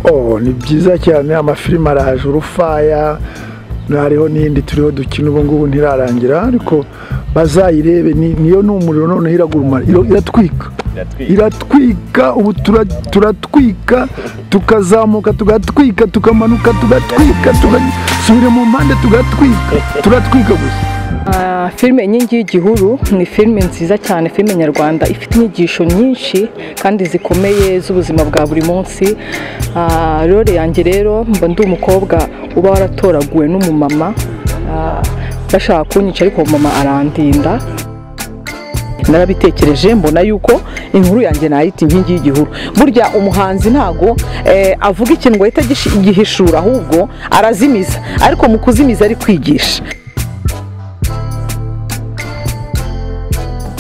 oh ni byiza cyane amafilime araje urufaya hariho n'indi turiho dukina ubu ngubu ntirarangira ariko bazayirebe niyo ni umuriro noneho iragurumara iratwika iratwika ubu turatwika tukazamuka tugatwika tukamanuka tugatwika tugasubira mu mpande tugatwika turatwika gusa filime inkingi y'igihuru ni filime nziza cyane filime nyarwanda ifite inyigisho nyinshi kandi zikomeye z'ubuzima bwa buri munsi rero yanjye rero mba ndi umukobwa uba waratoraguwe n'umumama bashaka kunyica ariko umumama arandinda narabitekereje mbona yuko inkuru yanjye nayita inkingi y'igihuru burya umuhanzi ntago avuga ikintu ngo ahita agihishura ahubwo arazimiza ariko mu kuzimiza ari kwigisha